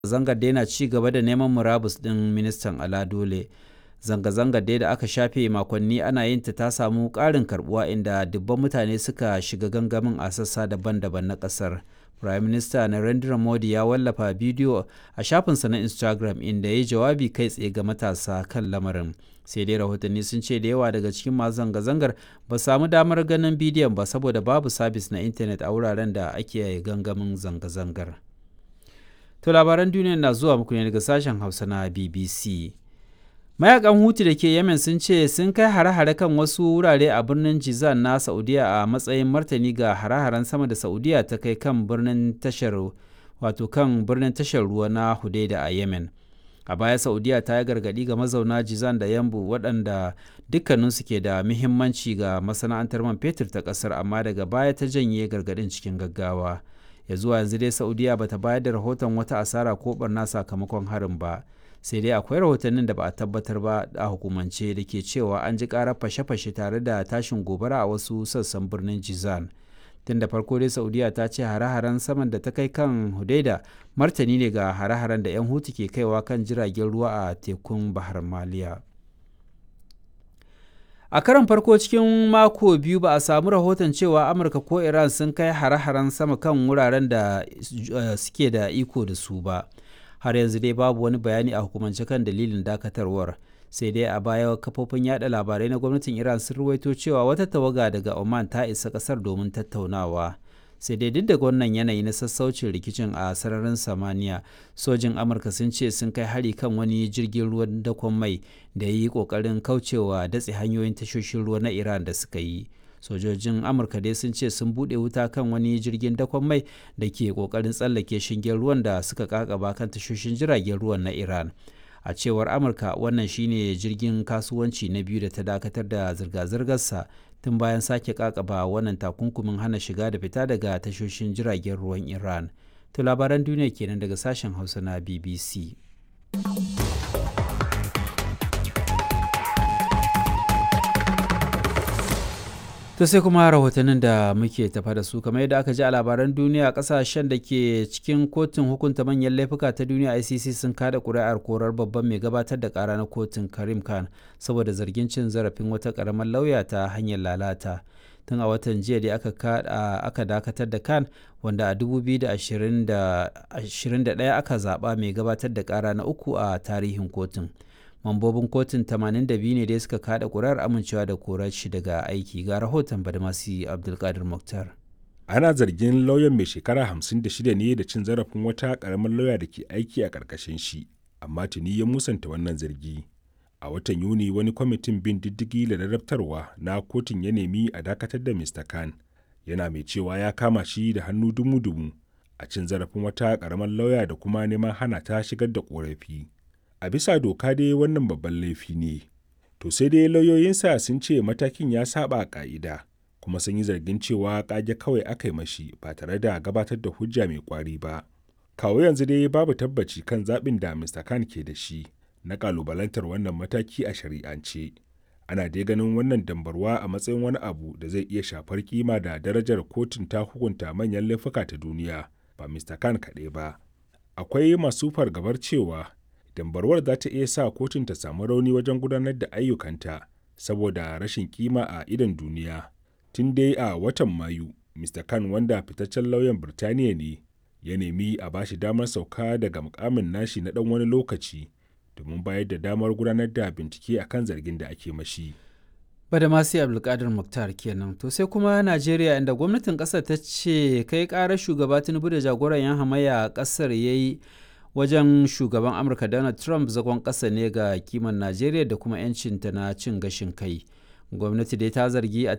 zangar dai na ci gaba da neman murabus ɗin ministan ala dole zanga-zangar dai da aka shafe makonni ana yin ta ta samu ƙarin karbuwa inda dubban mutane suka shiga gangamin a sassa daban-daban na ƙasar prime minister narendra modi ya wallafa bidiyo a shafinsa na instagram inda ya yi jawabi kai tsaye ga matasa kan lamarin sai dai rahotanni sun ce da yawa daga cikin masu zanga-zangar ba samu damar ganin bidiyon ba saboda babu sabis na intanet a wuraren da ake gangamin zanga-zangar to labaran duniya na zuwa muku ne daga sashen hausa na bbc mayakan hutu da ke yemen sun ce sun kai hare-hare kan wasu wurare a birnin jizan na saudiya a matsayin martani ga hare-haren sama da saudiya ta kai kan birnin tashar wato kan birnin tashar ruwa na hudaida a yemen a baya saudiya ta yi gargadi ga mazauna jizan da yambu waɗanda dukkaninsu ke da muhimmanci ga masana'antar man fetur ta ƙasar amma daga baya ta janye gargadin cikin gaggawa ya zuwa yanzu dai saudiya bata bayar da rahoton wata asara ko barna sakamakon harin ba sai dai akwai rahotannin da ba a tabbatar ba a hukumance da ke cewa an ji karar fashe-fashe tare da tashin gobara a wasu sassan birnin jizan tun da farko dai saudiya ta ce hare-haren saman da ta kai kan hudaida martani ne ga hare-haren da 'yan hutu ke kaiwa kan jiragen ruwa a tekun bahar maliya a karon farko cikin mako biyu ba a samu rahoton cewa amurka ko iran sun kai hare-haren sama kan wuraren da suke da iko da su ba har yanzu dai babu wani bayani a hukumance kan dalilin dakatarwar sai dai a baya kafofin yada labarai na gwamnatin iran sun ruwaito cewa wata tawaga daga oman ta isa kasar domin tattaunawa sai dai duk da wannan yanayi na sassaucin rikicin a sararin samaniya sojin amurka sun ce sun kai hari kan wani jirgin ruwan dakon mai da ya yi kokarin kaucewa datse hanyoyin tashoshin ruwa na iran da suka yi sojojin amurka dai sun ce sun bude wuta kan wani jirgin dakon mai da ke kokarin tsallake shingen ruwan da suka kakaba kan tashoshin jiragen ruwan na iran a cewar amurka wannan shine jirgin kasuwanci na biyu da ta dakatar da zirga-zirgarsa tun bayan sake kakaba wannan takunkumin hana shiga da fita daga tashoshin jiragen ruwan iran to labaran duniya kenan daga sashen hausa na bbc to sai kuma rahotannin da muke tafa da su kamar yadda aka ji a labaran duniya kasashen da ke cikin kotun hukunta manyan laifuka ta duniya icc sun kada kuri'ar korar babban mai gabatar da kara na kotun karim khan saboda zargin cin zarafin wata karamar lauya ta hanyar lalata tun a watan jiya da aka dakatar da khan wanda a 2021 aka zaba mai gabatar da kara na uku a tarihin kotun. mambobin kotun 82 ne da suka kada kurar amincewa da korar shi daga aiki ga rahoton badmasi abdulkadir muktar ana zargin lauyan mai shekara 56 ne da cin zarafin wata karamar lauya da ke aiki a ƙarƙashin shi amma tuni ya musanta wannan zargi a watan yuni wani kwamitin bin diddigi da rarrabtarwa na kotun ya nemi a dakatar da mr khan yana mai cewa ya kama shi da hannu dumu-dumu a cin zarafin wata karamar lauya da kuma neman hana ta shigar da korafi a bisa doka dai wannan babban laifi ne to sai dai lauyoyinsa sun ce matakin ya saba ka'ida kuma sun yi zargin cewa kage kawai aka yi mashi ba tare da gabatar da hujja mai kwari ba kawo yanzu dai babu tabbaci kan zaɓin da mr khan ke da shi na kalubalantar wannan mataki a shari'ance ana dai ganin wannan dambarwa a matsayin wani abu da zai iya shafar kima da darajar kotun ta hukunta manyan laifuka ta duniya ba mr khan kaɗai ba akwai masu fargabar cewa dambarwar za ta iya sa kotun ta samu rauni wajen gudanar da ayyukanta saboda rashin kima a idon duniya tun dai a watan mayu mr khan wanda fitaccen lauyan birtaniya ne ya nemi a bashi damar sauka daga mukamin nashi na dan wani lokaci domin bayar da damar gudanar da bincike akan zargin da ake mashi badamasi abdulkadir muktar kenan to sai kuma najeriya inda gwamnatin kasar ta ce kai karar shugaba tinubu da jagoran yan hamayya a kasar ya yi wajen shugaban amurka donald trump zagon ƙasa ne ga kiman najeriya da kuma 'yancinta na cin gashin kai gwamnati dai ta zargi a